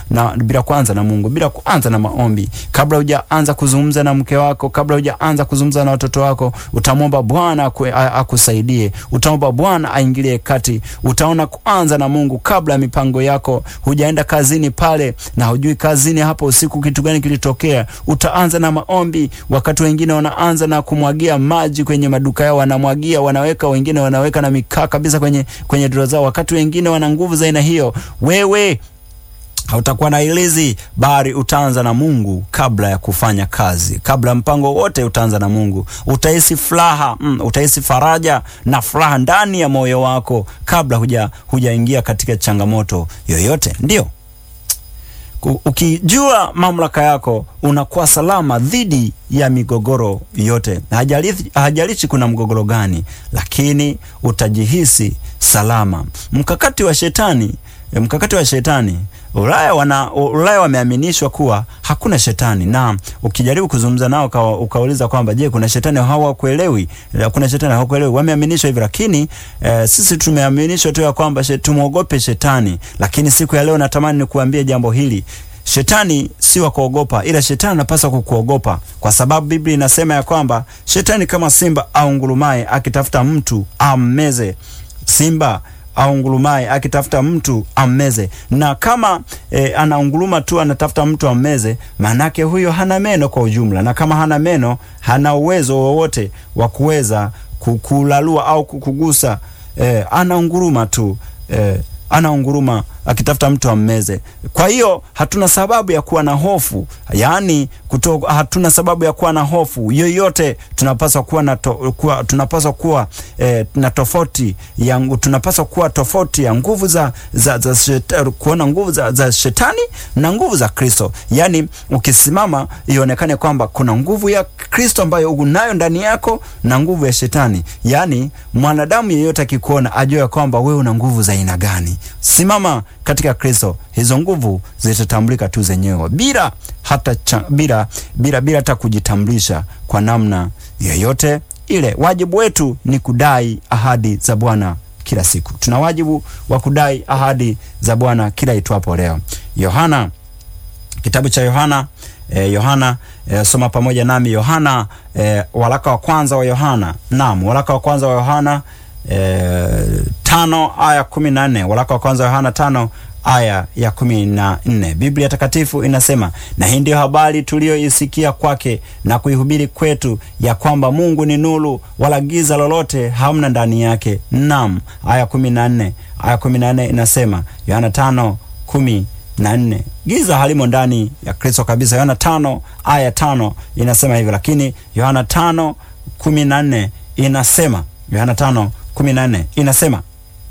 na bila kuanza na Mungu, bila kuanza na maombi, kabla hujaanza kuzungumza na mke wako, kabla hujaanza kuzungumza na watoto wako, utamwomba Bwana akusaidie, utamwomba Bwana aingilie kati. Utaona kuanza na Mungu kabla ya mipango yako. Hujaenda kazini pale na hujui kazini hapo usiku kitu gani kilitokea, utaanza na maombi. Wakati wengine wanaanza na kumwagia maji kwenye maduka yao, wanamwagia, wanaweka, wengine wanaweka na mikaa kabisa kwenye kwenye dro zao, wakati wengine wana nguvu za aina hiyo. Wewe hautakuwa na ilizi, bali utaanza na Mungu kabla ya kufanya kazi, kabla ya mpango wote utaanza na Mungu. Utahisi furaha mm, utahisi faraja na furaha ndani ya moyo wako kabla huja hujaingia katika changamoto yoyote. Ndio ukijua mamlaka yako unakuwa salama dhidi ya migogoro yote. Hajalishi, hajalishi kuna mgogoro gani, lakini utajihisi salama. Mkakati wa shetani mkakati wa shetani Ulaya wana Ulaya wameaminishwa kuwa hakuna shetani, na ukijaribu kuzungumza nao uka, ukauliza kwamba je, kuna shetani, hawakuelewi. Kuna shetani, hawakuelewi. Wameaminishwa hivi, lakini e, sisi tumeaminishwa tu ya kwamba tumwogope shetani. Lakini siku ya leo natamani nikuambie jambo hili. Shetani si wa kuogopa, ila shetani anapaswa kukuogopa, kwa sababu Biblia inasema ya kwamba shetani kama simba au ngurumaye akitafuta mtu ammeze. Simba au ngurumaye akitafuta mtu ammeze. Na kama e, anaunguruma tu anatafuta mtu ammeze, maanake huyo hana meno kwa ujumla, na kama hana meno, hana uwezo wowote wa kuweza kukulalua au kukugusa. E, anaunguruma tu e, anaunguruma akitafuta mtu ammeze. Kwa hiyo hatuna sababu ya kuwa na hofu, yaani kuto, hatuna sababu ya kuwa na hofu yoyote. Tunapaswa kuwa na to, kuwa, tunapaswa kuwa eh, na tofauti ya tunapaswa kuwa tofauti ya nguvu za, za, za shetani, kuona nguvu za, za shetani na nguvu za Kristo. Yaani ukisimama ionekane kwamba kuna nguvu ya Kristo ambayo unayo ndani yako na nguvu ya shetani. Yaani mwanadamu yeyote akikuona ajue kwamba wewe una nguvu za aina gani. Simama katika Kristo, hizo nguvu zitatambulika tu zenyewe bila hata cha, bila bila bila hata kujitambulisha kwa namna yoyote ile. Wajibu wetu ni kudai ahadi za Bwana kila siku. Tuna wajibu wa kudai ahadi za Bwana kila itwapo leo. Yohana, kitabu cha Yohana eh, Yohana eh, soma pamoja nami Yohana eh, waraka wa kwanza wa Yohana. Naam, waraka wa kwanza wa Yohana eh, tano aya kumi na nne waraka wa kwanza wa Yohana tano aya ya kumi na nne Biblia Takatifu inasema, na hii ndiyo habari tuliyoisikia kwake na kuihubiri kwetu, ya kwamba Mungu ni nuru, wala giza lolote hamna ndani yake. Naam, aya kumi na nne aya kumi na nne inasema, Yohana tano kumi na nne giza halimo ndani ya Kristo kabisa. Yohana tano aya tano inasema hivyo, lakini Yohana tano kumi na nne inasema Yohana tano kumi na nne inasema,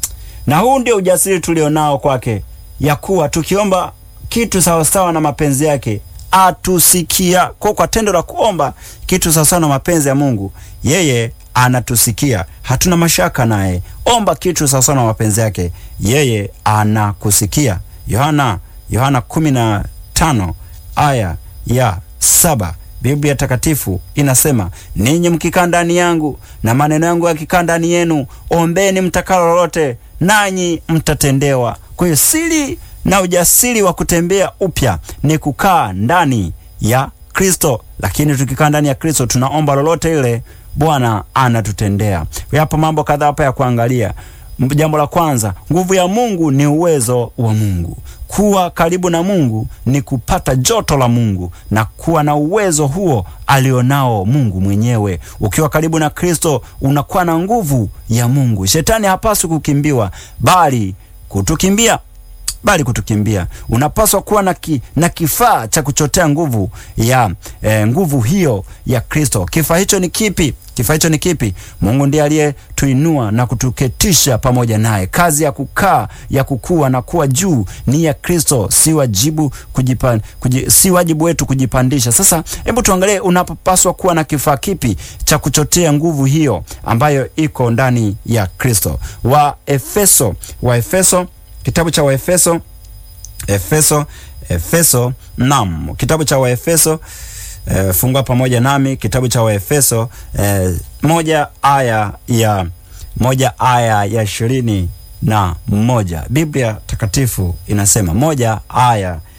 na huu ndio ujasiri tulionao kwake ya kuwa tukiomba kitu sawasawa na mapenzi yake atusikia. Kwa kwa tendo la kuomba kitu sawasawa na mapenzi ya Mungu, yeye anatusikia. Hatuna mashaka naye. Omba kitu sawasawa na mapenzi yake, yeye anakusikia. Yohana Yohana kumi na tano aya ya saba Biblia Takatifu inasema, ninyi mkikaa ndani yangu na maneno yangu yakikaa ndani yenu, ombeni mtakalo lolote, nanyi mtatendewa. Kwa hiyo siri na ujasiri wa kutembea upya ni kukaa ndani ya Kristo, lakini tukikaa ndani ya Kristo tunaomba lolote ile, Bwana anatutendea. Yapo mambo kadhaa hapa ya kuangalia. Jambo la kwanza, nguvu ya Mungu ni uwezo wa Mungu. Kuwa karibu na Mungu ni kupata joto la Mungu na kuwa na uwezo huo alionao Mungu mwenyewe. Ukiwa karibu na Kristo unakuwa na nguvu ya Mungu. Shetani hapaswi kukimbiwa, bali kutukimbia bali kutukimbia. Unapaswa kuwa na, ki, na kifaa cha kuchotea nguvu ya eh, nguvu hiyo ya Kristo. Kifaa hicho ni kipi? Kifaa hicho ni kipi? Mungu ndiye aliyetuinua na kutuketisha pamoja naye. Kazi ya kukaa ya kukua na kuwa juu ni ya Kristo, si wajibu kujipa, kuji, si wajibu wetu kujipandisha. Sasa hebu tuangalie, unapaswa kuwa na kifaa kipi cha kuchotea nguvu hiyo ambayo iko ndani ya Kristo. Wa Efeso, wa Efeso kitabu cha Waefeso Efeso Efeso, naam, kitabu cha Waefeso e, fungua pamoja nami kitabu cha Waefeso e, moja aya ya moja aya ya ishirini na moja Biblia Takatifu inasema moja aya